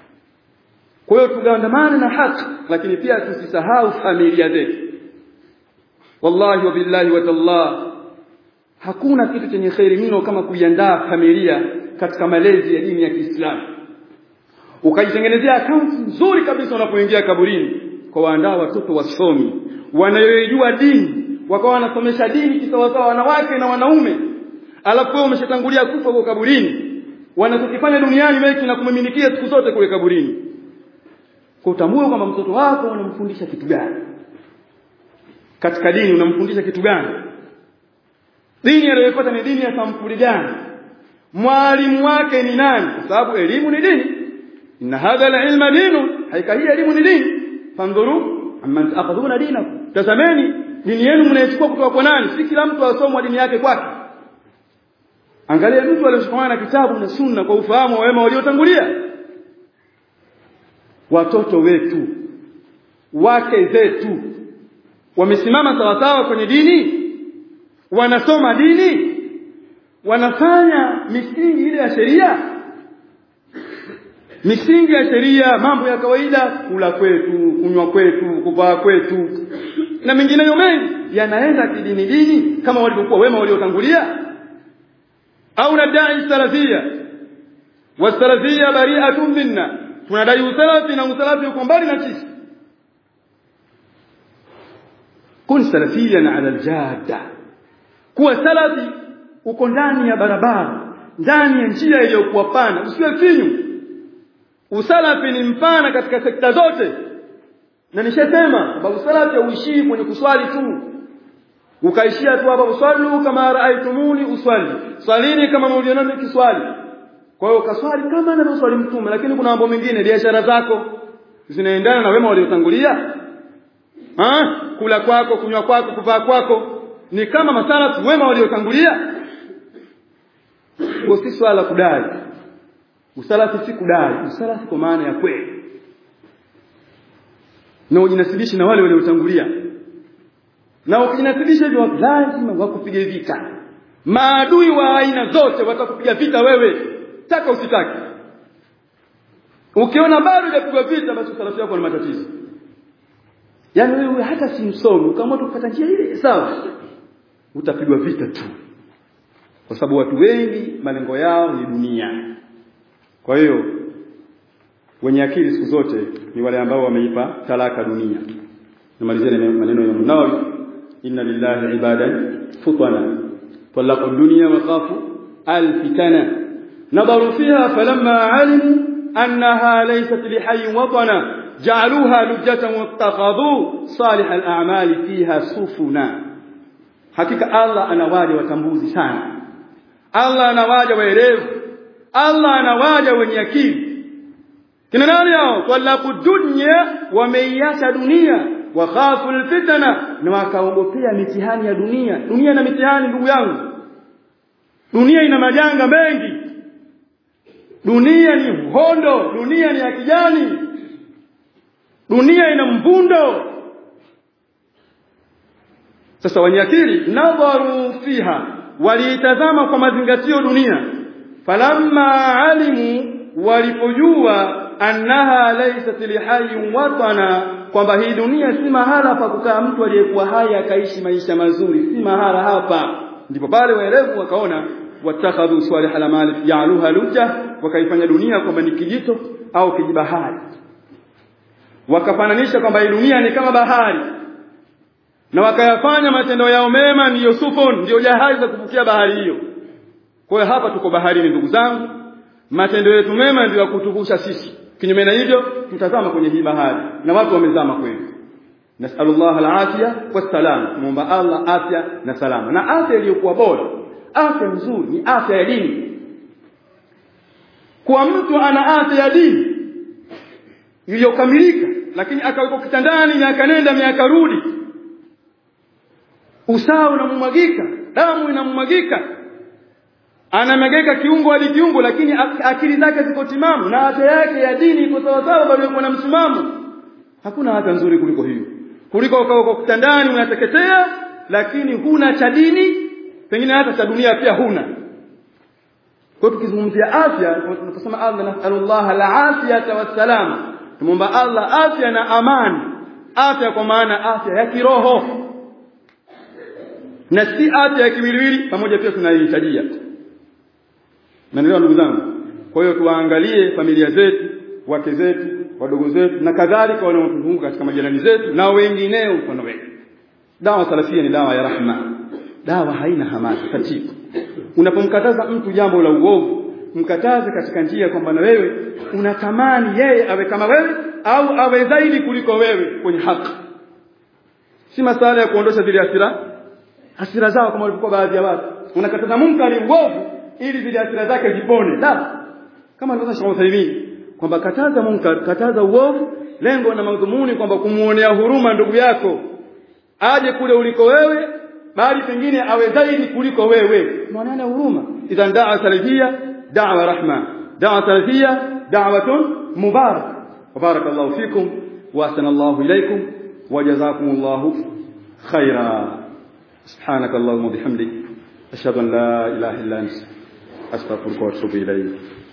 kwa hiyo tugandamane na haki lakini pia tusisahau familia zetu wallahi wa billahi wa tallah hakuna kitu chenye khairi mno kama kuiandaa familia katika malezi ya dini ya Kiislamu ukajitengenezea akaunti nzuri kabisa unapoingia kaburini kwa waandaa watoto wasomi wanayojua dini wakawa wanasomesha dini kisawasawa wanawake na wanaume alafu wewe umeshatangulia kufa kwa kaburini wanachokifanya duniani wewe kinakumiminikia siku zote kule kaburini kwa utambue kwamba mtoto wako unamfundisha kitu gani katika dini unamfundisha kitu gani dini aliyopata ni dini ya sampuli gani mwalimu wake ni nani kwa sababu elimu ni dini inna hadha alilma dinu haika hii elimu ni dini fandhuru amman taakhudhuna dinakum tazameni dini yenu mnaichukua kutoka kwa nani si kila mtu asomwa dini yake kwake angalia mtu aliyoshikamana na kitabu na sunna kwa ufahamu wa wema waliotangulia watoto wetu wake zetu wamesimama sawasawa kwenye dini wanasoma dini wanafanya misingi ile ya sheria misingi ya sheria mambo ya kawaida kula kwetu kunywa kwetu kuvaa kwetu na mengineyo mengi yanaenda kidini dini kama walivyokuwa wema waliotangulia au nadai salafia wasalafia bari'atun minna tunadai usalafi na usalafi uko mbali na sisi kun salafiyan ala aljada kuwa salafi uko ndani ya barabara ndani ya njia iliyokuwa pana usiwe finyu usalafi ni mpana katika sekta zote na nishasema kwamba usalafi hauishii kwenye kuswali tu ukaishia tu hapa uswali kama raaitumuni uswali swalini kama mlionani kiswali kwa hiyo kaswali kama anavyoswali mtume lakini kuna mambo mengine biashara zako zinaendana na wema waliotangulia ah kula kwako kunywa kwako kuvaa kwako ni kama masalafu wema waliotangulia kwa si swala kudai usalafi si kudai usalafi kwa maana ya kweli na ujinasibishi na wale waliotangulia na ukijinasibisha hivyo lazima wakupige vita maadui wa aina zote watakupiga vita wewe taka usitaki ukiona bado hujapigwa vita basi usalafi wako ni matatizo yaani wewe hata si msomi ukaamua kupata njia ile sawa utapigwa vita tu kwa sababu watu wengi malengo yao ni dunia kwa hiyo wenye akili siku zote ni wale ambao wameipa talaka dunia nimalizie maneno ya Nawawi inna lillahi ibadan futana talaqu dunya wa khafu alfitana nadaru fiha falamma alimu annaha laysat lihayyin watana ja'aluha lujjatan wattakhadhu salih al-a'mali fiha sufuna hakika Allah anawaja watambuzi sana Allah anawaja waerevu Allah anawaja wenye akili kina nani hao talabu dunya wameiacha dunia wakhafu alfitana na wakaogopea mitihani ya dunia dunia ina mitihani ndugu yangu dunia ina majanga mengi dunia ni mhondo dunia ni ya kijani dunia ina mvundo sasa wenye akili nadharu fiha waliitazama kwa mazingatio dunia falamma alimu walipojua annaha laysat lihayyin watana kwamba hii dunia si mahala pa kukaa mtu aliyekuwa hai akaishi maisha mazuri si mahala hapa ndipo pale waelevu wakaona watakhadhu salih al-amal ya'luha lujja wakaifanya dunia kwamba ni kijito au kijibahari wakafananisha kwamba hii dunia ni kama bahari na wakayafanya matendo yao mema ndiyo sufun ndiyo jahazi za kuvukia bahari hiyo kwa hiyo hapa tuko baharini ndugu zangu matendo yetu mema ndiyo yakutuvusha sisi kinyume na hivyo tutazama kwenye hii bahari na watu wamezama kweli nasallallahu alafia wassalam muomba Allah afya na salama na afya iliyokuwa bora afya nzuri ni afya ya dini kwa mtu ana afya ya dini iliyokamilika lakini akawekwa kitandani miaka nenda miaka rudi usawa unamwagika damu inamwagika anamegeka kiungo hadi kiungo lakini akili zake ziko timamu na afya yake ya dini iko sawa sawa bado yuko na msimamo hakuna afya nzuri kuliko hiyo kuliko ukawa kitandani unateketea lakini huna cha dini pengine hata cha dunia pia huna kwa tukizungumzia afya tunasema Allah nasallallahu al-afiyata wassalam tumomba Allah afya na amani afya kwa maana afya ya kiroho na si afya ya kimwili pamoja pia tunaihitajia Naelewa ndugu zangu. Kwa hiyo tuwaangalie familia zetu, wake zetu, wadogo zetu na kadhalika wanaotuzunguka katika majirani zetu na wengineo mfano wetu. Dawa salafia ni dawa ya rahma. Dawa haina hamasa tatizo. Unapomkataza mtu jambo la uovu, mkataze katika njia kwamba na wewe unatamani yeye awe kama wewe au awe zaidi kuliko wewe kwenye haki. Si masala ya kuondosha zile hasira hasira zao kama walivyokuwa baadhi ya watu. Unakataza munkari uovu ili zile hasira zake zipone la kama alivyosema Sheikh Uthaymeen kwamba kataza munkar kataza uovu lengo na madhumuni kwamba kumuonea huruma ndugu yako aje kule uliko wewe bali pengine awe zaidi kuliko wewe muoneane huruma idhan da'a salafia da'wa rahma da'a salafia da'watun mubarak وبارك الله فيكم واحسن الله اليكم وجزاكم الله خيرا سبحانك اللهم وبحمدك اشهد ان لا اله الا انت أستغفرك وأتوب إليك